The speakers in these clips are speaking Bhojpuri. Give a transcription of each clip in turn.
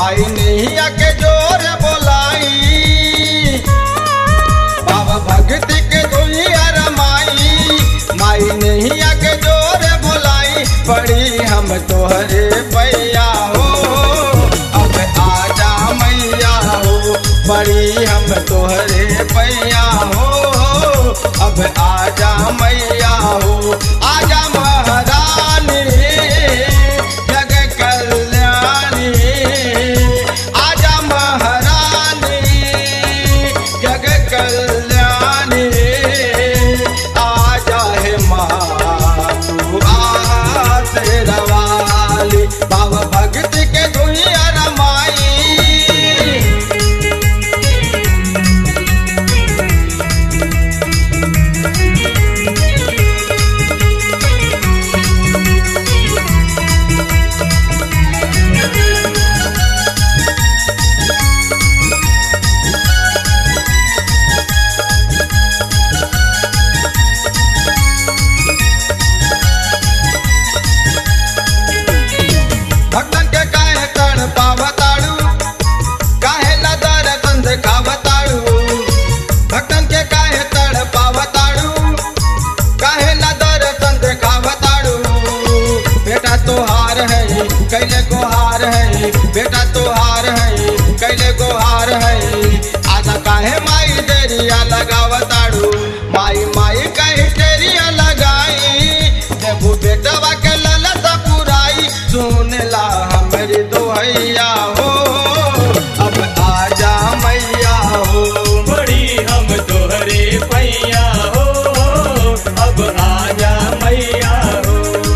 भाई नैया के जोर बोलाई बाबा भक्ति के दुनिया रमाई माई नैया के जोर बोलाई पड़ी हम तोहरे पैया हो अब आजा मैया हो पड़ी हम तोहरे पैया हो अब आजा मैया हो आजा महारानी जग कल्याणी आजा महारानी जग कल्याणी आजा हे मातू आसरवाली बाबा भक्ति के दुनिया रमाई भक्तन के काहे तड़ पावताड़ू काहे न दर्शन देखावताड़ू भक्तन के काहे तड़ पावताड़ू काहे न दर्शन देखावताड़ू बेटा तोहार है कैले गोहार है बेटा तोहार है कैले गोहार है आधा काहे माई देरिया लगावताड़ू माई माई कहीं तेरिया लगाई देबू बेटवा के ललत पुराई सुन ला हमरी दोहैया हो अब आजा मैया हो बड़ी हम तोहरे पैया हो अब आजा मैया हो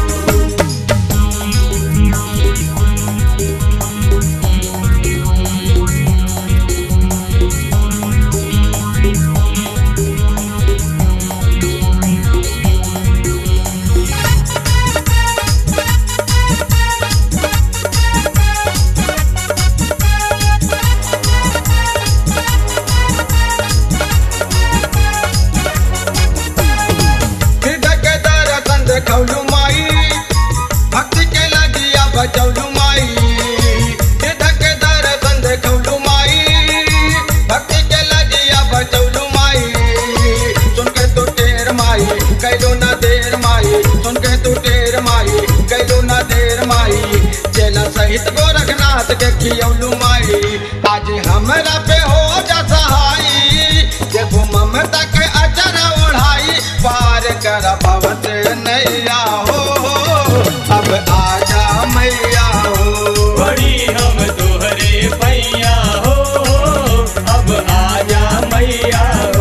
हृदय के दर्शन देखौलू माई भक्ति के लगिया बचौलू माई हृदय के दर्शन देखौलू माई भक्ति के लगिया बचौलू माई सुन के तू टेर माई कैलो ना देर माई सुन के तू टेर माई कैलो ना देर माई चेला सहित गोरखनाथ के खियौलू माई आज हमरा पे हो जा सहाई देखो ममता के अचर ओढ़ाई पार कर पवत नैया हो अब आजा मैया हो बड़ी हम तोहरे पैया हो अब आजा मैया हो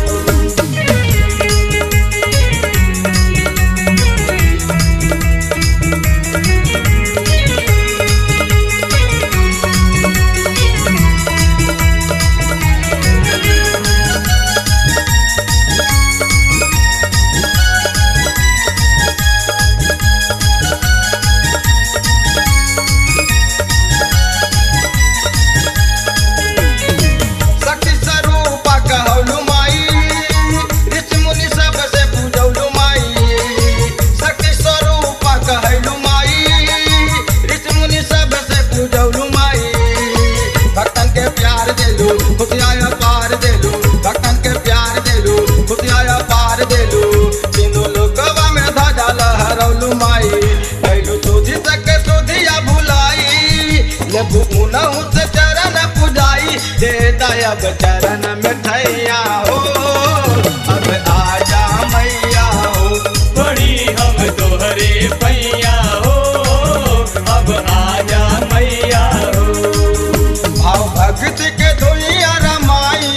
शक्ति स्वरूपा कहलू माई ऋषि मुनि सबसे पूजौलू माई शक्ति स्वरूपा कहलू माई ऋषि मुनि सबसे पूजौलू माई भक्तन के प्यार देलू खुशियाया पार देलू भक्तन के प्यार देलू खुशियाया पार देलू तीनों लोकवा में ध्वजा लहरौलू माई कैलू सुधी तक सुधिया भुलाई लेबू मुनहु से चरण पुजाई दे दयाब चरण मिठैया हो अब आजा मैया हो बड़ी हम तोहरे पैया हो अब आजा मैया हो भाव भक्ति के धुइया रमाई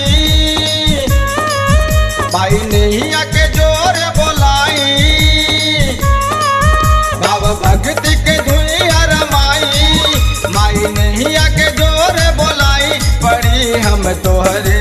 भाई नैया के जोर बोलाई भाव भक्ति के धुइया रमाई माई नैया के जोर बोलाई पड़ी हम तोहरे